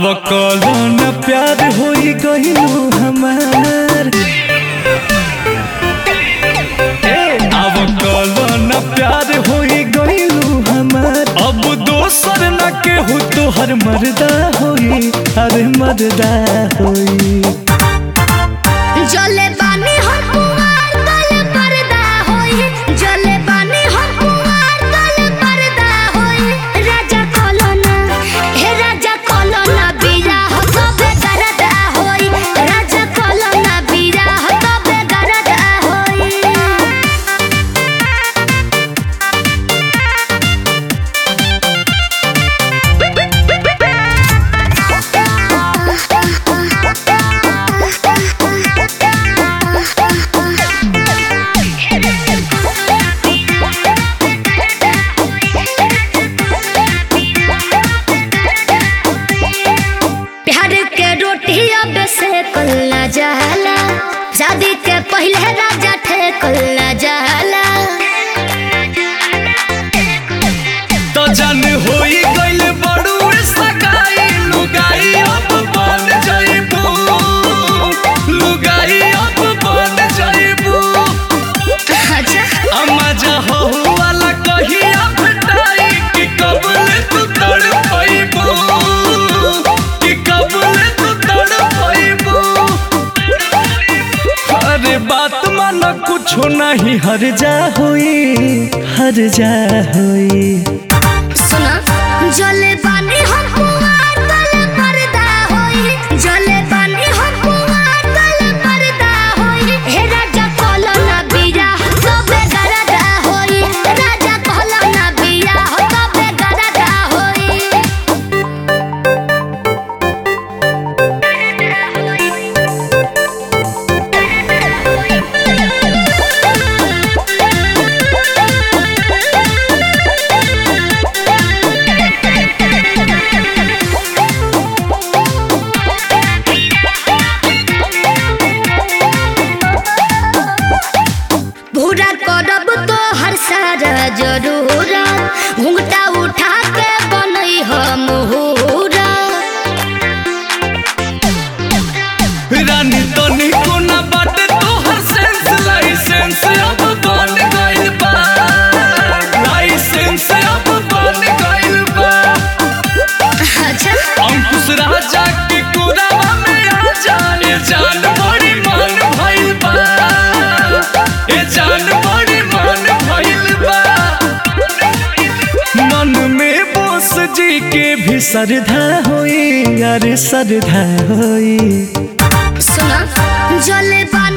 अब कौन प्यार होई गइलू हमार अब कौन प्यार होई गइलू हमार अब दोसर न केहू तोहर मर्दा होई अरे मर्दा होई जले बानी हम कुंवार तल पर्दा होई जले बानी हम कुंवार तल पर्दा होई राजा कोलोना हे राजा कोलोना बीरा हो तबे गरदा होई राजा कोलोना बीरा हो तबे गरदा होई प्यार के रोटी अब से कल्ला जाला शादी के पहले राजा थे कल्ला जाला तो जन होई गइल बड़ू सगाई लुगाई अब बन जाइबू लुगाई अब बन जाइबू अच्छा अम्मा जा हो वाला कहिया भेटाई कि कबल तू तड़ पाइबू कि कबल तू तड़ पाइबू अरे बात माना कुछो नहीं हर जा होई हर जा होई सुना जले बानी हम कुंवार तल पर्दा होई जले बानी हम कुंवार तल पर्दा होई हे राजा कोलोना बीरा तबे गरदा होई राजा कोलोना बीरा हो तबे गरदा होई पूरा करब तो हर सारा जरूर घूंघटा उठा के बनई हम मुहूरा रानी तनी कोना बाटे तोहर सेंस लाइसेंस अब बन गइल बा लाइसेंस अब बन गइल बा अच्छा अंकुश राजा के कुरावा में आ जाए जान बड़ी मन भइल बा ए जान बड़ी मन भइल बा मन में बोस जी के भी श्रद्धा होई अरे श्रद्धा होई सुना जले बानी